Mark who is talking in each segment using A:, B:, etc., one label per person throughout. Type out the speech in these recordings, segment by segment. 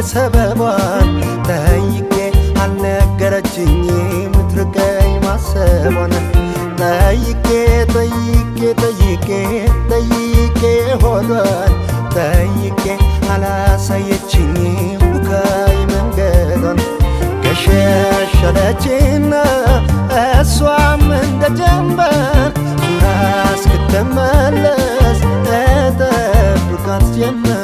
A: ሰበቧን ጠይቄ አልነገረችኝም ትርቀኝ ማሰቧን ጠይቄ ጠይቄ ጠይቄ ጠይቄ ሆዷን ጠይቄ አላሳየችኝም ቡካይ መንገዷን ገሸሸለችና እሷም እንደ ጀንበር ዙራ እስክትመለስ እጠብቃት ጀመር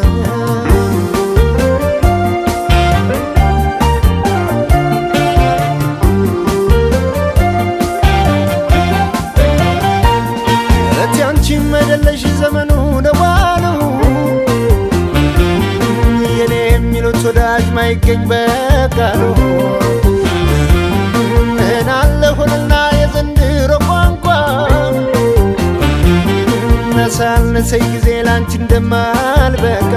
A: እቲ አንቺም አይደለሽ ዘመኑ ደዋሉ የኔ የሚሉት ወዳጅ ማይገኝ በቃሉ ምን አለ ሆነና የዘንድሮ ቋንቋ ነሳነሰኝ ጊዜ ላንቺ እንደማልበቃ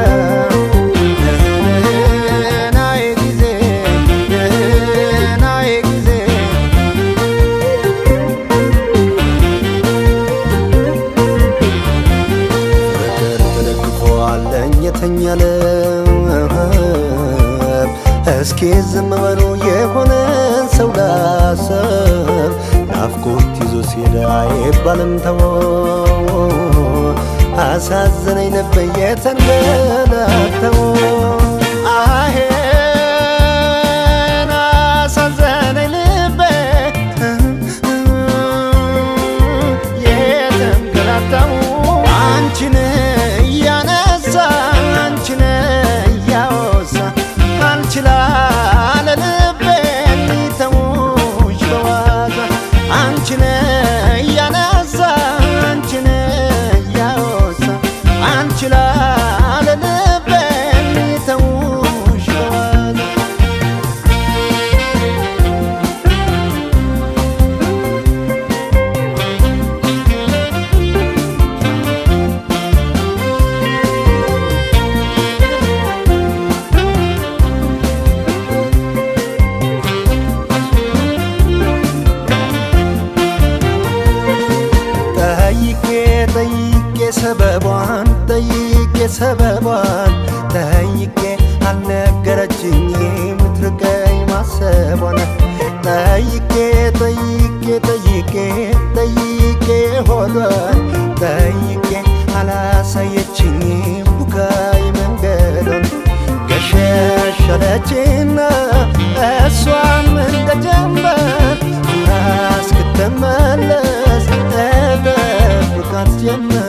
A: ናዬ ጊዜ ናዬ ጊዜ ፍቅር ተደግፎ አለኝ የተኛለ እስኪ ዝም በሉ የሆነን ሰው ላሰብ ናፍቆት ይዞ ሲሄድ አይባልም ተወ አሳዘነኝ ነበር የተንገላተው አሄን አሳዘነኝ ልቤ የተንገላታው አንቺን እያነሳ አንቺን እያወሳ አልችላለ ልቤ ሊተውሽ በዋዛ አንቺን እያነሳ አንቺን እያወሳ አንችላለ ልቤ ሊተውሽ በዋዛ ጠይቄ ጠይቄ ሰበቧን ጠይቄ ሰበቧን ጠይቄ አልነገረችኝም ትርቀኝ ማሰቧን ጠይቄ ጠይቄ ጠይቄ ጠይቄ ሆዷን ጠይቄ አላሳየችኝም ቡካይ መንገዷን ገሸሸለችና እሷም እንደ ጀንበር ዙራ እስክትመለስ እጠብቃት ጀመር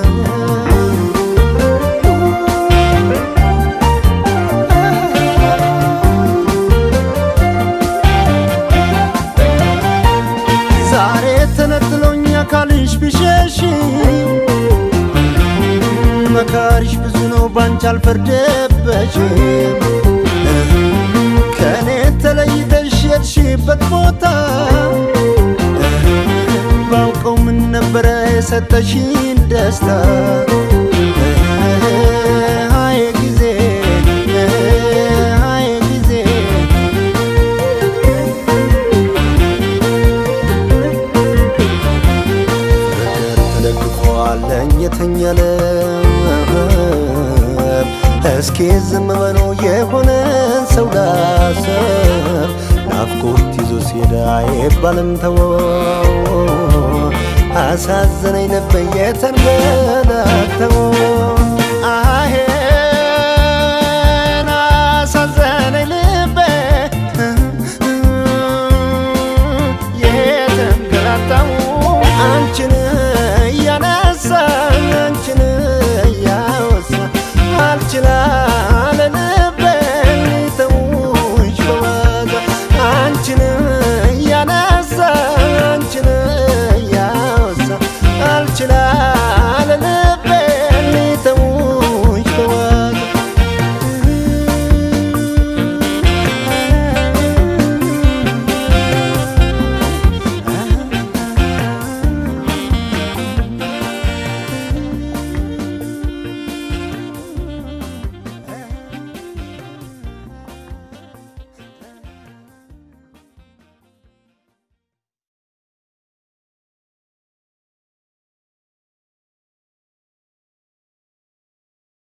A: ዛሬ ተነጥሎኝ አካልሽ ቢሸሽ መካሪሽ ብዙ ነው ባንቺ አልፈርደበሽም ከእኔ ተለይተሽ የሄድሽበት ቦታ ባውቀው ምን ነበረ የሰጠሽን ደስታ አየ ጊዜ አየ ጊዜ ፍቅር ተደግፎ አለኝ የተኛለ እስኪ ዝም በሉ የሆነን ሰው ላሰብ ናፍቆት ይዞ ሲሄድ አይባልም ተወ አሳዘነኝ ነበር የተንገላተው አሄ